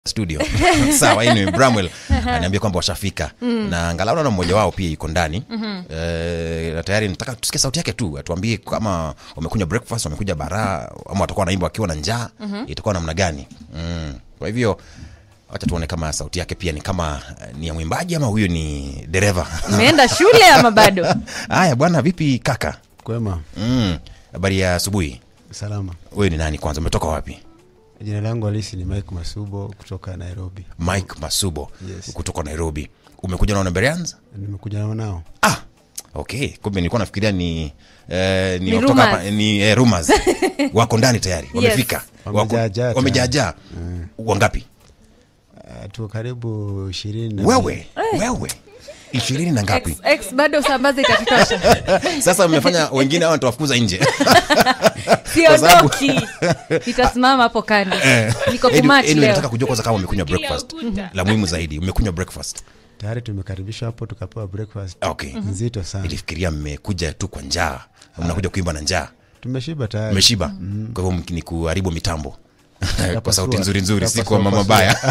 studio sawa anyway, bramwell aniambia kwamba washafika na angalau naona mmoja wao pia iko ndani Eh, na tayari nataka tusikie sauti yake tu atuambie kama wamekunywa breakfast wamekuja bara ama watakuwa wanaimba wakiwa na njaa itakuwa namna gani mm. kwa hivyo wacha tuone kama sauti yake pia ni kama eh, ni ya mwimbaji ama huyu ni dereva Umeenda shule ama bado? haya bwana vipi kaka Kwema, Mm, habari ya asubuhi salama. wewe ni nani kwanza umetoka wapi Jina langu halisi ni Mike Masubo kutoka Nairobi. mike masubo Yes. kutoka nairobi umekuja na Namberians? Nimekuja nao nao. ah okay kumbe nilikuwa nafikiria ni eh, ni, Ni kutoka rumors. hapa ni eh, rumors wako ndani tayari wamefika Wako- Wamejaajaa wamejaajaa wangapi Uh, tuko karibu ishirini na wewe wewe ishirini na ngapi X, X bado usambaze itatutosha. sasa mmefanya wengine hao nitawafukuza nje Kwa sababu- Siondoki. Itasimama hapo kando. Niko Anyway, kumatch anyway, nataka leo. kujua kwanza kama umekunywa breakfast la muhimu zaidi umekunywa breakfast tayari tumekaribishwa hapo tukapewa breakfast okay nzito sana. nilifikiria mmekuja tu kwa njaa mnakuja kuimba na njaa Tumeshiba tayari. mmeshiba kwa hivyo ni kuharibu mitambo kwa Tapasua. sauti nzuri nzuri si Tapasua, kwa mama pasua. baya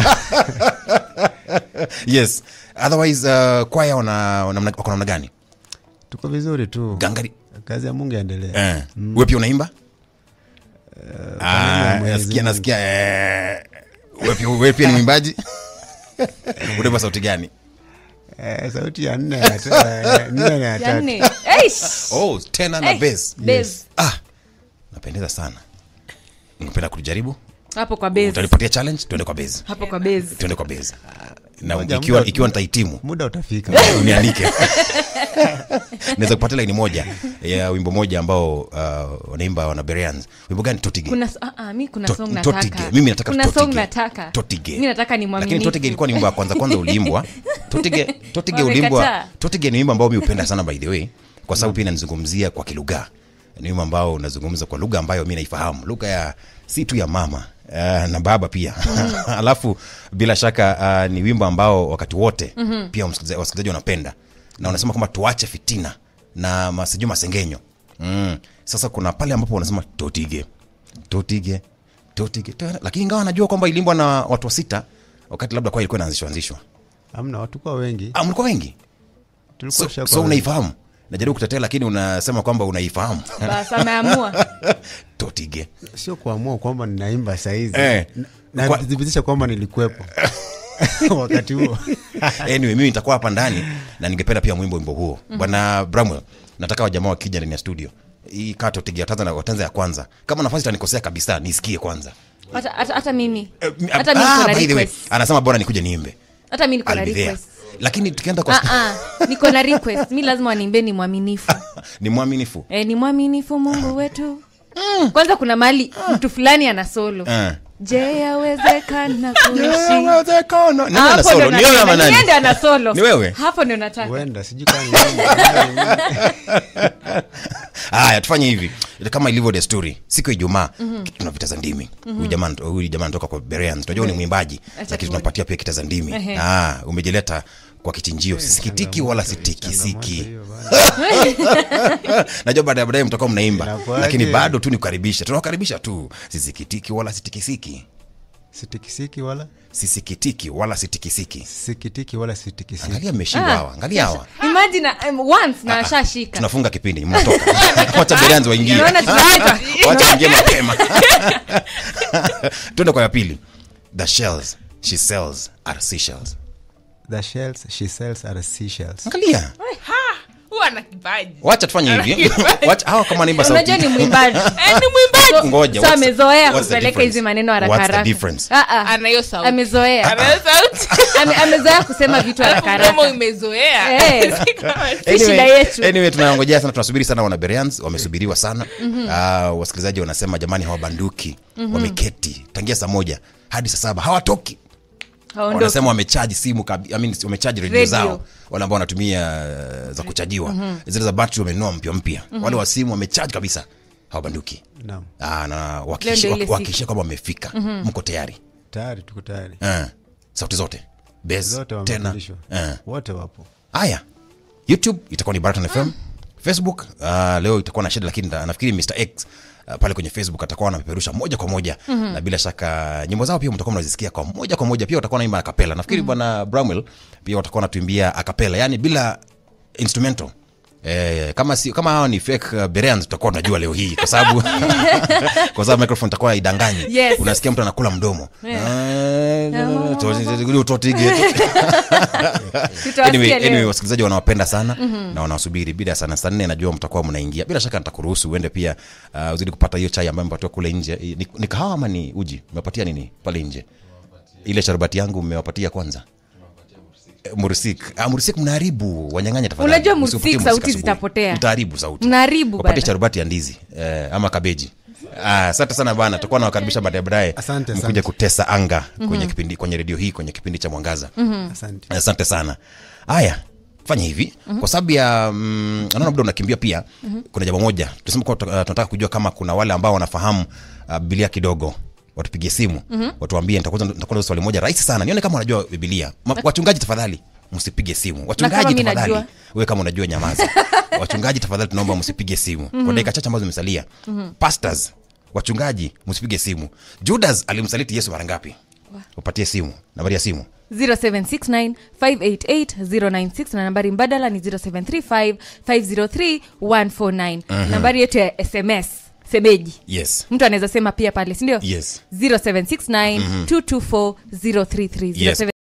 yes otherwise uh, kwaya wana wana- wako namna gani Tuko vizuri tu. gangari Kazi ya Mungu yaendelee. eh. we pia unaimba Ah, ya Mwenyezi nasikia Mungu. nasikia eh. we pia- we pia ni mwimbaji unaimba sauti gani Eh, sauti ya nne ya ta- eh, nne na ya Ya tatu. nne. Eish. oh tena na Eh, bass bass. ah napendeza sana ungependa kujaribu Hapo kwa base. utanipatia challenge tuende kwa base Hapo kwa base. tuende kwa base na Moja, ikiwa, muda- ikiwa nitahitimu Muda utafika. unialike naweza kupatia laini moja ya wimbo moja ambao uh, wanaimba wanaberians wimbo gani totige Kuna ah, ah, mi kuna To- song Totige. nataka. Mimi nataka kuna Totige. song nataka. Totige. Mi nataka ni lakini mwaminifu. totige ilikuwa ni wimbo wa kwanza kwanza uliimbwa totige totige Wamekataa. uliimbwa totige ni wimbo ambao mi hupenda sana by the way kwa sababu pia inanizungumzia kwa kilugha ni wimbo ambao unazungumza kwa lugha ambayo mi naifahamu lugha ya si tu ya mama Uh, na baba pia alafu bila shaka uh, ni wimbo ambao wakati wote mm-hmm. pia wasikilizaji wasikilizaji wanapenda na wanasema kwamba tuache fitina na masijui masengenyo mm. sasa kuna pale ambapo wanasema totige totige totige to- lakini ingawa najua kwamba ilimbwa na watu wa sita wakati labda kwa ilikuwa inaanzishwa anzishwa Hamna watu kwa wengi. ah, mlikuwa wengi Tulikuwa so, tushakuwa so wengi. unaifahamu najaribu kutetea lakini unasema kwamba unaifahamu Bas ameamua. totige Sio kuamua kwamba ninaimba saizi. Eh. Na Kwa- thibitisha kwamba nilikuwepo wakati huo. anyway mimi nitakuwa hapa ndani na ningependa pia mwimbo wimbo huo bwana bramwell nataka wajamaa wakija ndani ya studio hii kaa totige watanza na watanza ya kwanza kama nafasi itanikosea kabisa nisikie kwanza Hata hata hata mimi. Eh, mi- Hata mimi ah, niko na by the way, request. anasema bora nikuje niimbe Hata mimi niko na I'll be there. request. lakini tukienda kwa Ah ah, niko na request. Mi lazima waniimbe ni mwaminifu. ni mwaminifu Eh, ni mwaminifu Mungu wetu. Kwanza kuna mali mtu fulani ana solo. Eh. Je, yawezekana kuishi? Yawezekana. Nani ana Hapo solo? ndo Ni wewe ama nataka. nani? Yeye ndo ana solo. Ni wewe? Hapo ndio nataka. Huenda sijui kama ni haya tufanye hivi kama ilivyo desturi siku ya ijumaa tuna vita za ndimi huyu jamaa huyu jamaa anatoka kwa bereans tunajua ni mwimbaji lakini tuone. tunapatia pia kita za ndimi Ehe. ah, umejileta kwa kichinjio sikitiki wala sitikisiki hiyo bana. najua baadaye baadaye mtakuwa mnaimba Inakuwaje? lakini bado tu nikukaribisha tunawakaribisha tu sisikitiki wala sitikisiki Sitikisiki wala sisikitiki wala sitikisiki sikitiki wala sitikisiki. angalia mmeshindwa hawa angalia hawa Imagine um, once na ashashika. tunafunga kipindi mnatoka wacha bereans waingie Naona tunaacha. wacha waingie mapema tuende kwa ya pili the shells she sells are seashells The shells she sells are seashells. angalia huwa na kipaji wacha tufanye hivi wacha hawa kama naimba sauti Unajua ni mwimbaji. Eh, ni mwimbaji ngoja So what's- amezoea what's the kupeleka difference? hizi maneno haraka What's the haraka. difference? Ah, ah. ana hiyo sauti Amezoea. ana hiyo sauti Ame- Amezoea kusema vitu haraka kama haraka. umezoea Eh. Si kama- Si shida yetu. anyway tunangojea sana tunasubiri sana wanaberians wamesubiriwa sana uh, wasikilizaji wanasema jamani hawabanduki wameketi tangia saa moja hadi saa saba hawatoki Haondoki. wanasema wamechaji simu kabi- I mean, wamechaji redio Radio. zao wale ambao wanatumia uh, za kuchajiwa zile za battery wamenunua mpya mpya wale wa simu wamechaji kabisa hawabanduki Naam. Ah, na Leo ndio wakiishi- ile waki- siku. wakihakikisha kwamba wamefika mko tayari Tayari tuko tayari. Eh, sauti zote Bass, Zote tena wamebadilishwa. Eh. Wote wapo. haya youtube itakuwa ni baraton fm facebook uh, leo itakuwa na shida lakini na- nafikiri mr x Uh, pale kwenye facebook atakuwa anapeperusha moja kwa moja mm-hmm. na bila shaka nyimbo zao pia mtakuwa mnazisikia kwa moja kwa moja pia watakuwa naimba akapela nafikiri bwana mm-hmm. bramwell pia watakuwa wanatuimbia akapela yani bila instrumental Eh, kama si kama hawa ni fake uh, Bereans tutakuwa tunajua leo hii kwa sababu kwa sababu microphone itakuwa idanganyi Yes. unasikia mtu anakula mdomo Yeah. utotige Tutawasikia anyway, leo. anyway, wasikilizaji wanawapenda sana mm-hmm. na wanawasubiri bila sana saa nne najua mtakuwa mnaingia bila shaka nitakuruhusu uende pia uh, uzidi kupata hiyo chai ambayo mpatiwa kule nje ni, ni kahawa ama ni uji umepatia nini pale nje ile sharubati yangu mmewapatia kwanza Eh, mursik ah, mursik mnaharibu wanyang'anya tafadhali Unajua Msiupatie mursik sauti asubuhi. zitapotea. mtaharibu sauti Mnaharibu wapatie bana. sharubati ya ndizi eh, ama kabeji Ah, asante sana bana tutakuwa nawakaribisha baadaye baadaye Asante, mkuja asante. kutesa anga kwenye kipindi kwenye redio hii kwenye kipindi cha mwangaza asante asante sana haya fanya hivi mm-hmm. kwa sababu ya mm, naona muda unakimbia pia mm-hmm. kuna jambo moja tusema kuwa uh, tunataka kujua kama kuna wale ambao wanafahamu uh, bibilia kidogo watupigie simu mm-hmm. watuambie nitakuza nitakuza swali moja rahisi sana nione kama unajua bibilia Ma, wachungaji tafadhali msipige simu wachungaji mi tafadhali najua. wewe kama unajua nyamaza wachungaji tafadhali tunaomba msipige simu mm-hmm. kwa dakika chache ambazo zimesalia mm-hmm. pastors wachungaji msipige simu judas alimsaliti yesu mara ngapi upatie simu nambari ya simu 0769588096 na nambari mbadala ni 0735503149 nambari yetu ya sms semeji yes mtu anaweza sema pia pale sindio Yes. 0769 224 033 Yes.